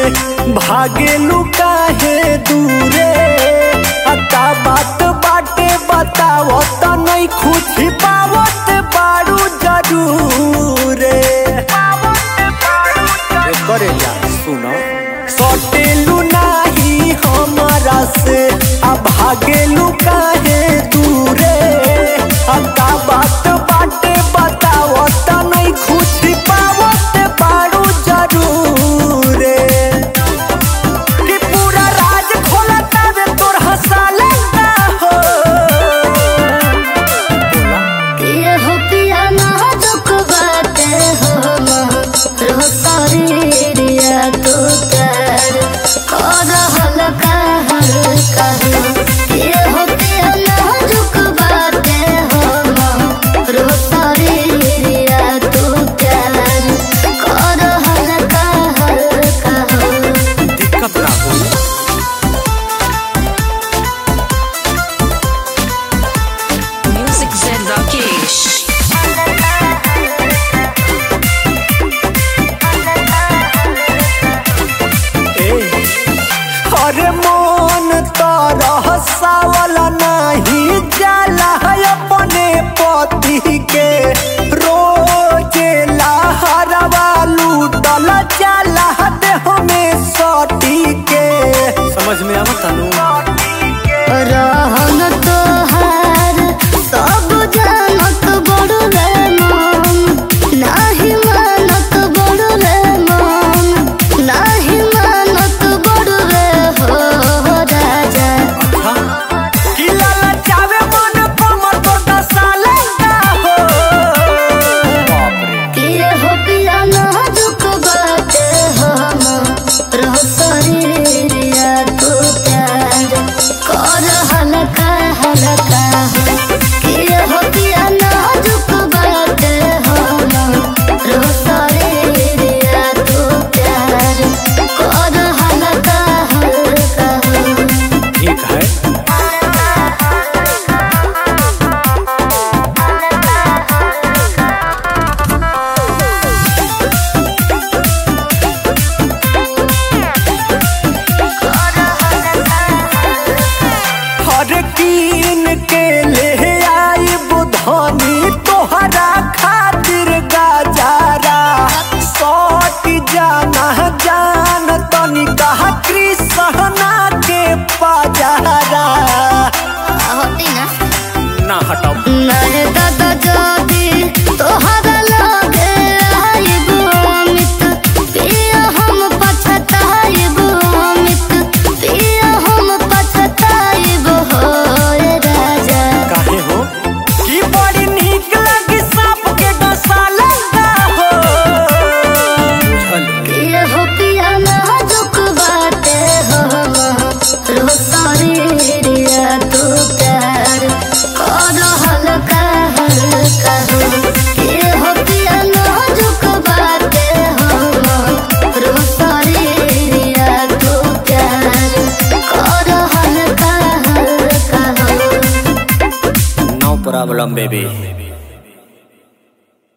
भागेलू काहे दूरे अता बात बाटे बतावत नहीं खुशी पावत बारू जरूरे करे जा सुनो सटेलू नाही हमारा से अब भागेलू काहे दूरे अता बात बाटे बतावत नहीं खुशी पावत बारू जरूरे कि पूरा राज खोला तबे तोर हंसाले ना हो ये हो पिया नाजुक बाटे हो रो शरीरिया तू कर कर हल्का हल्का ये हो पिया नाजुक बाटे हो रो शरीरिया तू कर कर हल्का हल्का दिक्कत ना हो Music Zen Rakesh. अरे मन तरह सावल नहीं जाला है अपने पति के रोजे लहरवा लूटल जाला देह में सटी के समझ में आवत नु रहन तोहार सब जानत बड़ू रे मन नाही मानत बड़ू रे मन नाही मानत बड़ू रे हो राजा कि लाला चावे मन कमर तो दसाले का हो बाप रे किए हो पिया नाजुक बाटे हम रह शरीरिया तू प्यार कर हल्का हल्का किए हो पिया नाजुक बाटे हम रह शरीरिया तू प्यार कर हल्का हल्का ठीक है हर कीन के ले आई बुधनी तोहरा खातिर गाजारा सौट जाना जान तनी कहा कृष्णा के पाजारा होती ना ना हटाओ नरे दादा जादी तोहरा लगे आइबो अमित पिया हम पछताइबो अमित पिया हम पछताइबो हो रे राजा काहे हो कि बड़ी नीक लगी सांप के डसाला का हो बुझल ये हो पिया नाजुक बाटे हो रो शरीरिया तू प्यार कर हल्का हल्का हो ये हो पिया नाजुक बाटे हो रो शरीरिया तू प्यार कर हल्का हल्का हो नो प्रॉब्लम बेबी